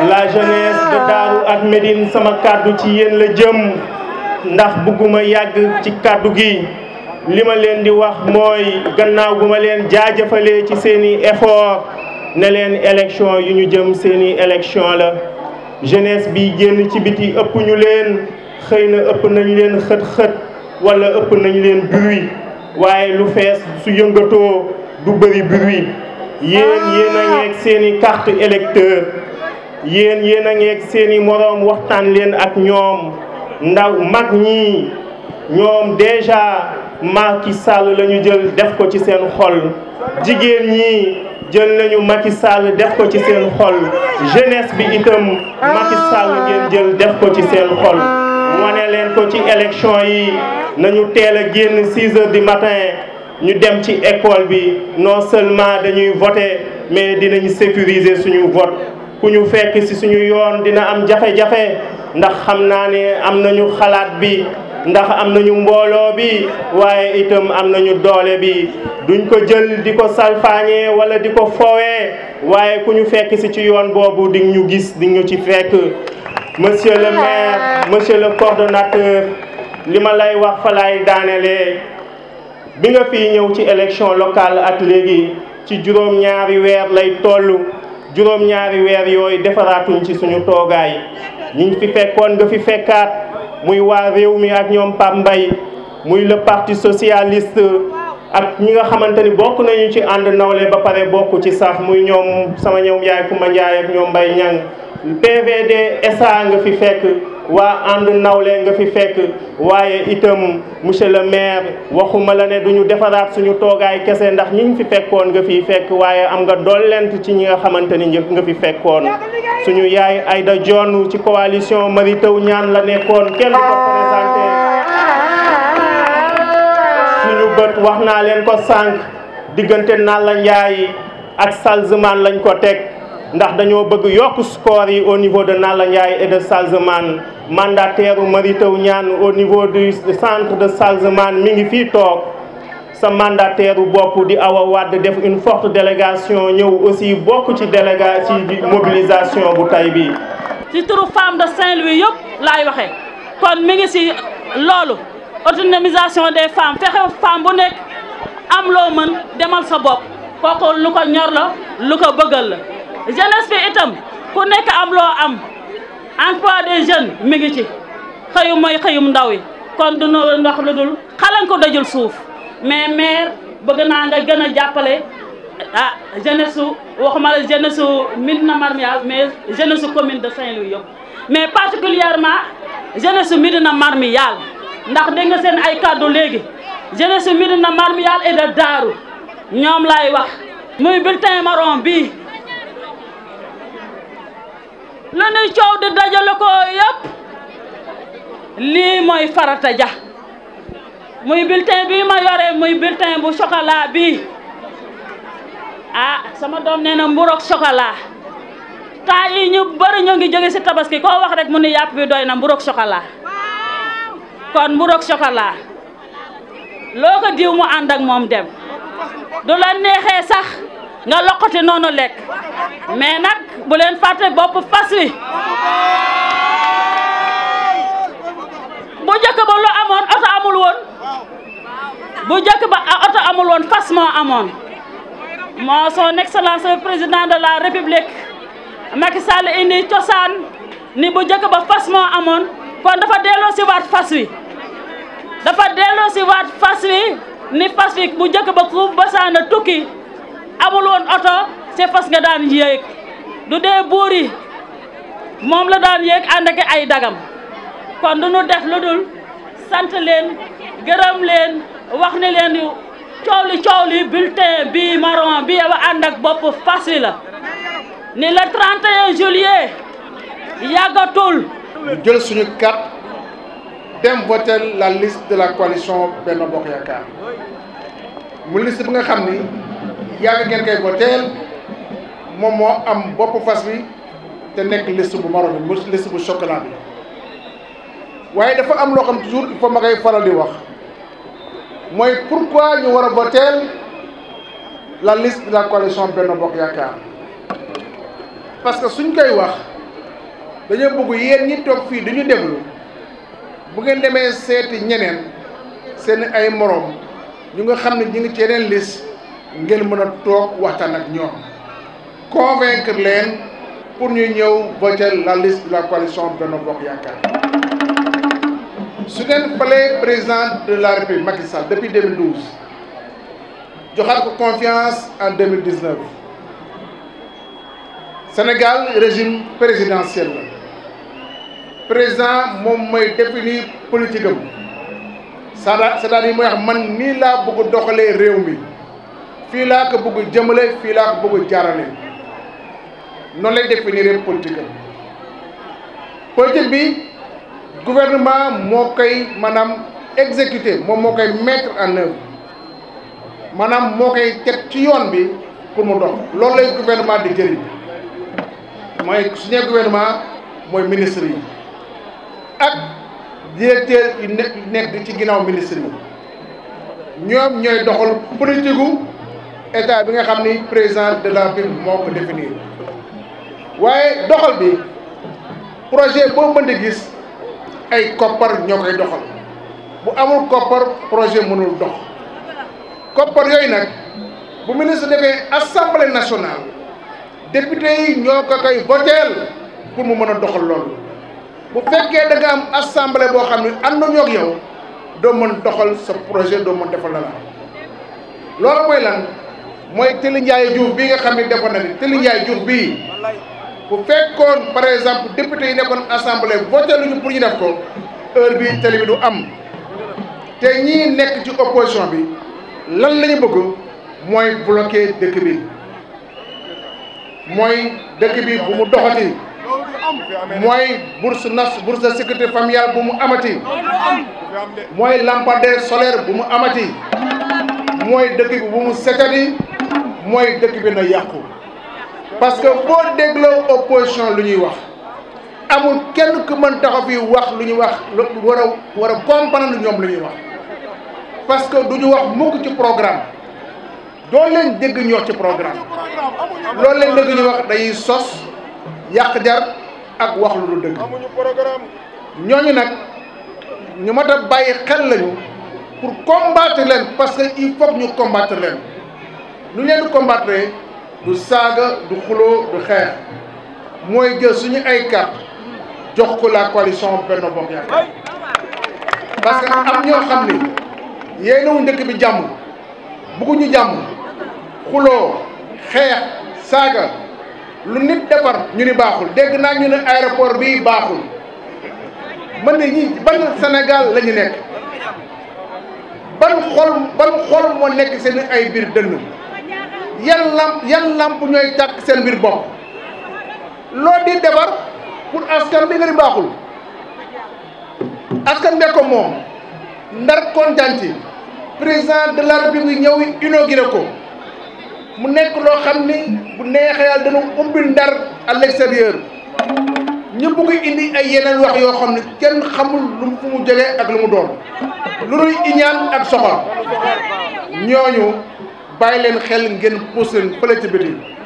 la jeunesse de Darou ak Médine sama kàddu ci yéen la jëm ndax bëgguma yàgg ci kàddu gi li ma leen di wax mooy gannaaw gu ma leen jaajëfalee ci seeni effort ne leen élection yu ñu jëm seeni élection la jeunesse bi génn ci biti ëpp ñu leen xëy na ëpp nañ leen xët-xët wala ëpp nañ leen bruit waaye lu fees su yëngatoo du bëri bruit yéen yéen a ngeeg seeni carte électeur yéen yéen a ngeeg seeni moroom waxtaan leen ak ñoom ndaw mag ñi ñoom déjà Macky Sall la ñu jël def ko ci seen xol jigéen ñi jël nañu Macky Sall def ko ci seen xol jeunesse bi itam Macky Sall ngeen jël def ko ci seen xol wane leen ko ci élection yi nañu teel a génn 6 heures du matin ñu dem ci école bi non seulement dañuy voter mais dinañ sécuriser suñu vote ku ñu fekk ci suñu yoon dina am jafe-jafe ndax xam naa ne am nañu xalaat bi ndax am nañu mbooloo bi waaye itam am nañu doole bi duñ ko jël di ko salfaañee wala di ko foowee waaye ku ñu fekk ci ci yoon boobu di ñu gis di ñu ci fekk monsieur le maire monsieur le coordonnateur li ma lay wax fa lay daanelee bi nga fi ñëw ci élection locale ak léegi ci juróom-ñaari weer lay toll juróom-ñaari weer yooyu defaraatuñ ci suñu toogaay ñi fi fekkoon nga fi fekkaat muy waa réew mi ak ñoom Pape Mbaye muy le parti socialiste ak ñi nga xamante ni bokk nañu ci ànd nawle ba pare bokk ci sax muy ñoom sama ñoom yaay Kumba Njaay ak ñoom Mbaye Ñang PVD SA nga fi fekk waa ànd nawle nga fi fekk waaye itam monsieur le maire waxuma la ne duñu defaraat suñu toogaay kese ndax ñi ñu fi fekkoon nga fi fekk waaye am nga dollent ci ñi nga xamante ni nga fi fekkoon suñu yaay Aïda Dione ci coalition Mary Teuw Niane la nekkoon kenn ko présenté suñu bët wax naa leen ko sànq diggante Nalla Ndiaye ak Salzman lañ ko teg ndax dañoo bëgg yokk score yi au niveau de Nalla Ndiaye et de Salzman mandataire u Mary Teuw Niane au niveau du centre de Salzman mi ngi fii toog sa mandataire u bopp di Awa Wade def une forte délégation ñëw aussi bokk ci déléga ci mobilisation bu tay bi ci turu femme de Saint-Louis yëpp laay waxee kon mi ngi si loolu autonomisation des femmes fexe femme bu nekk am loo mën demal sa bopp kooku lu ko ñor la lu ko bëggal la jeunesse bi itam ku nekk am loo am emploi des jeunes mi ngi ci xëyum mooy xëyum ndaw yi kon du ñu wax lu dul xalan ko dajul suuf mais maire bëgg naa nga gën a jàppale ah jeunesse su waxuma la jeunesse su Médina Marmial mais jeunesse su commune de Saint-Louis yëpp mais particulièrement jeunesse su Médina Marmial ndax dégg nga seen ay kàddu léegi jeunesse su Médina Marmial et de Darou ñoom laay wax muy bulletin marron bii lu nuy coow di dajale ko yëpp lii mooy farata ja muy bulletin bii ma yore muy bulletin bu chocolat bii ah sama doom nee na mburoog chocolat temps yi ñu bëri ñoo ngi jóge ci tabaski koo wax rek mu ni yàpp bi doy na mburoog chocolat kon mburoog chocolat loo ko diw mu ànd ak moom dem du la neexee sax nga loqati noonu lekk mais nag bu leen fàtte bopp fas wi bu njëkk ba lu amoon oto amul woon bu njëkk ba oto amul woon fas moo amoon moo son excellence le président de la république Macky Sall indi cosaan ni bu njëkk ba fas moo amoon kon dafa delloo si waat fas wi dafa delloo si waat fas wi ni fas wi bu njëkk ba ku basaana tukki amul woon oto c'est fas nga daan yéeg du dee buur yi moom la daan yéeg ànd ak ay dagam kon du ñu def lu dul sant leen gërëm leen wax ni leen coow li coow li bulletin bi marron bi ba ànd ak bopp fas wi la ni le 31 juillet yàggatul ñu jël suñu carte dem voter la liste de la coalition Benno Bokk Yaakaar mu liste bi nga xam ni yàgg ngeen koy voteel moom moo am bopp fas bi te nekk liste bu marron bi mu liste bu chocolat bi waaye dafa am loo xam toujours il faut ma koy faral di wax mooy pourquoi ñu war a voteel la liste de la coalition Benno Bokk Yaakaar parce que suñ koy wax dañoo bëgg yéen ñi toog fii dañu déglu bu ngeen demee seeti ñeneen seen ay moroom ñu nga xam ne ñu ngi ci yeneen liste ngeen mën a toog waxtaan ak ñoom convaincre leen pour ñu ñëw voter la liste de la coalition Benno Bokk Yaakaar su ngeen falee président de la République Macky Sall depuis 2012 joxaat ko confiance en 2019 Sénégal régime présidentiel la président moom mooy définir politique am c'est-à-dire mooy wax man nii laa bëgg doxalee réew mi fii laa ko bëgg jëmale fii laa ko bëgg jaarale noonu lay définir politique am politique bi gouvernement moo koy maanaam exécuter moom moo koy mettre en œuvre maanaam moo koy teg ci yoon bi pour mu dox loolu lay gouvernement di jëriñ mooy su ñu gouvernement mooy ministre yi ak directeur yu nekk nekk ci ginnaaw ministre yi ñoom ñooy doxal politique gu état bi nga xam ni président de la République moo ko définir waaye doxal bi projet boo mën di gis ay koppar ñoo koy doxal bu amul koppar projet mënul dox koppar yooyu nag bu ministre defee assemblée nationale député yi ñoo ko koy voteel pour mu mën a doxal loolu bu fekkee da nga am assemblée boo xam ne am na ñoo ak yow doo mën doxal sa projet doo mën defal la la loolu mooy lan mooy Télé Ndiaye Diouf bii nga xam ne defoon na ni Télé Ndiaye Diouf bii bu fekkoon par exemple député yi nekkoon assemblée voté luñu pour ñu def ko heure bi télé bi du am te ñii nekk ci opposition bi lan la ñu bëgg mooy bloquer dëkk bi mooy dëkk bi bu mu doxati mooy bourse nas bourse de sécurité familiale bu mu amati mooy lampadaire solaire bu mu amati mooy dëkk bi bu mu setati mooy dëkk bi na yàqu parce que boo dégloo opposition lu ñuy wax amul kenn ku mën taxaw fii wax lu ñuy wax war a war a comprendre ñoom lu ñuy wax parce que du ñu wax mukk ci programme doo leen dégg ñu wax ci programme loolu leen dégg ñu wax dañuy sos yàq jar ak wax lu dul dëgg ñooñu nag ñu mat a bàyyi xel lañu pour combattre leen parce que il faut ñu combattre leen lu ñu leen di combattre du saaga du xuloo du xeex mooy jël suñu ay carte jox ko la coalition Benno Bokk Yaakaar parce que am ñoo xam ni yéenewuñ dëkk bi jàmm bugguñu jàmm xuloo xeex saaga lu nit defar ñu ni baaxul dégg naa ñu ne aéroport bi baaxul man ne ñi ban Sénégal la ñu nekk ban xol ban xol moo nekk seen ay biir dënn yan lamp yan lamp ñooy tàkk seen biir bopp loo di defar pour askan bi nga di baaxul askan bee ko moom ndar kontaan ci président de la république ñëw inauguré ko mu nekk loo xam ni bu neexee yàlla dana ubbi ndar à l'extérieur ñu bugg indi ay yeneen wax yoo xam ne kenn xamul lu mu fu mu jógee ak lu mu doon lu dul iñaan ak soxor ñooñu bàyyi leen xel ngeen pousse leen fële ci biti